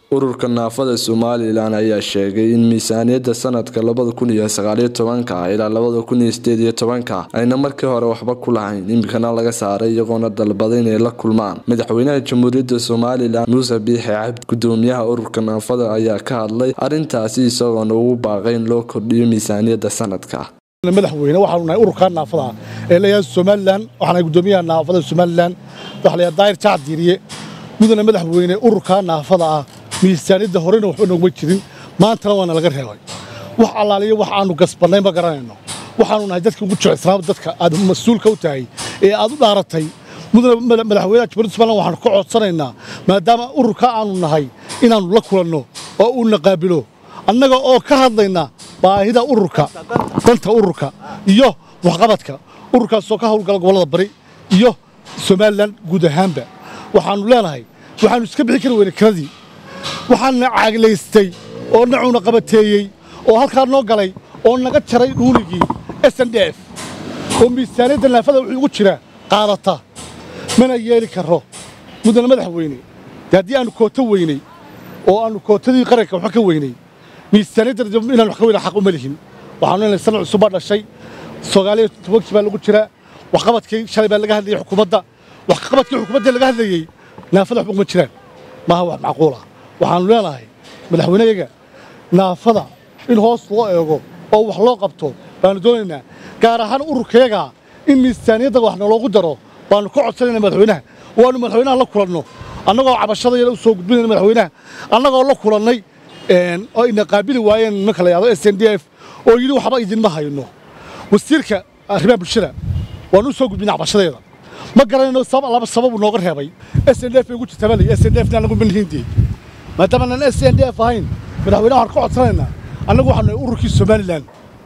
ururka naafada somalilan ayaa sheegay in miisaaniyadda sanadka labada kun iyo sagaaliyo tobanka ilaa labada kun iyo sideed iyo tobanka ayna markii hore waxba ku lahayn imikana laga saaray iyagoona dalbaday inay la kulmaan madaxweynaha jamhuuriyadda somalilan muuse biixi cabdi gudoomiyaha ururka naafada ayaa ka hadlay arrintaasi isagoona ugu baaqay in loo kordhiyo miisaaniyadda sanadka madaxweyne waxaanu nahay ururka naafada ee leeyahay somalilan waxaanahay gudoomiyaha naafada somalilan waxa la daayir jacad diiriye mudane madaxweyne ururka naafada ah miisaaniyadda horena waxba noogma jirin maantana waana laga reebay wax allaaliyo wax aanu gasbannay ma garanayno waxaanu nahay dadka ugu jecesnaaba dadka aad mas-uulka u tahay ee aad u dhaaratay mudane madaxweynaha jamhuuriyadda somalilan waxaanu ka codsanaynaa maadaama ururka aanu nahay inaannu la kulanno oo uuna qaabilo annaga oo ka hadlayna baahida ururka danta ururka iyo waxqabadka ururkaasoo ka hawlgala gobollada bari iyo somalilan guud ahaanba waxaannu leenahay waxaannu iska bixi kari weyne kiradii waxaana caaglaystay oo nacuuna qabateeyey oo halkaa noo galay oo naga jaray dhuuligii s n d f oo miisaaniyadda naafada wuxuu ugu jira qaadata mana yeeli karo mudane madaxweyne dee haddii aannu kooto weynay oo aannu kootadii qaranka waxba ka weynay miisaaniyadda inaan wax ka weyna xaq uma lihin waxaanu leenahay sanad cusub baa dhashay soomaaliya tobankii baa lagu jiraa waxqabadkii shalay baa laga hadlayey xukuumadda waxqabadkii xukuumadda laga hadlayey naafada waxba kuma jiraan maaha wax macquulah waxaannu leenahay madaxweyneyaga naafada in hoos loo eego oo wax loo qabto baannu doonaynaa gaar ahaan ururkayaga in miisaaniyadda wax naloogu daro baannu ka codsanayna madaxweynaha waannu madaxweynaha la kulanno annagoo cabashadayada u soo gudbinayna madaxweynaha annagoo la kulannay oo ina qaabili waayeen nimanka la yahdo s n d f oo yidhi waxba idinma hayno wasiirka arrimaha bulshada waannu u soo gudbinay cabashadeeda ma garanayno laba sababu nooga reebay s n d f bay ugu jirtaa baa s n d f naan nagu manhiindii maadaama aan s n d f ahayn madaxweynaha waxaan ka codsanaynaa annagu waxaanu nahay ururkii somalilan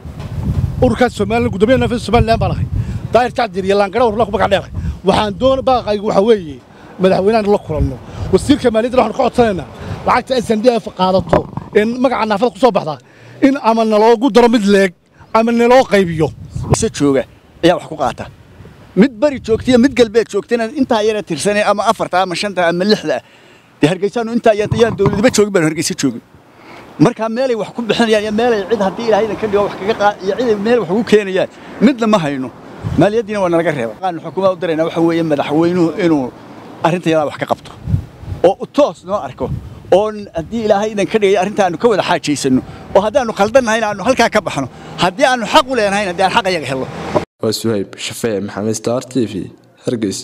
ururkaas somalilan gudoomiyaha naafada somalilan baan ahay daahir jacdir iyo laangara warla ku magac dheeray waxaan doon baaqaygu waxaa weeye madaxweynahan la kulanno wasiirka maaliyadda waxaanu ka codsanaynaa lacagta s n d f qaadato ee magaca naafada ku soo baxda in ama naloogu daro mid leeg ama naloo qaybiyo jooga ayaa wax ku qaata mid bari joogtaiyo mid galbeed joogtana intaa yara tirsanay ama afarta ama shanta ama lixda dee hargeysaanu intaa yaan dawladnimo joogin baan hargeysa joogin markaa meelay wax ku bixinayaan iyo meelay cid haddii ilaahaydan ka dhigo wax kaga qaad iyo ciday meel wax ugu keenayaan midna ma hayno maaliyaddiina waa nalaga reeba qaanu xukuumada u daraynaa waxa weeye madaxweynuhu inuu arrinta yadaa wax ka qabto oo toos noo arko oo haddii ilaahay idan ka dhigay arrinta aanu ka wada xaajaysanno oo haddaannu khaldan nahayna aanu halkaa ka baxno haddii aannu xaq u leenahayna dee aan xaq ayaga helno waa suhayb shafee maxamed star t v hargeys